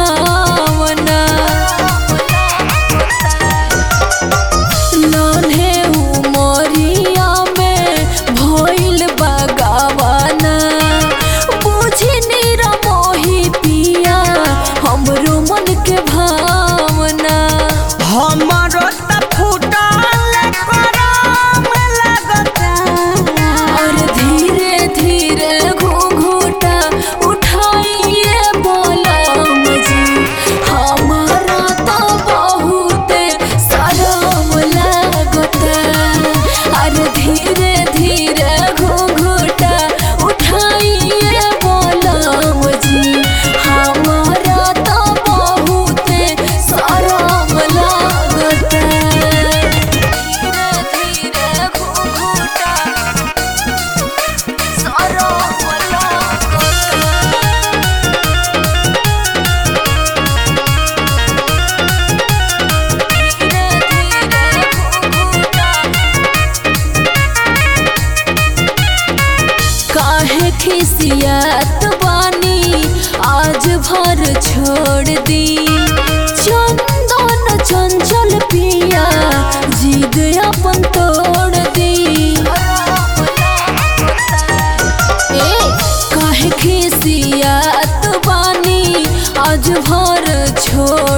भावना नान्हे उमरिया में भइल बगावाना बुझी निरा मोही पिया हमरो मन के भावना हमरो त फुटल करम लगता और धीरे धीरे घूंघूटा उठाइए बोलम जी हमारा तो बहुत शरम लगता और धीरे धीरे घूंघूटा उठाइए बोलम जी हमारा तो बहुत शरम लगता धीरे धीरे घूंघूटा काहे खिसियत बानी आज भर छोड़ दी चंदन चंचल पिया जिद अपन तोड़ दी ए काहे खिसियत बानी आज भर छोड़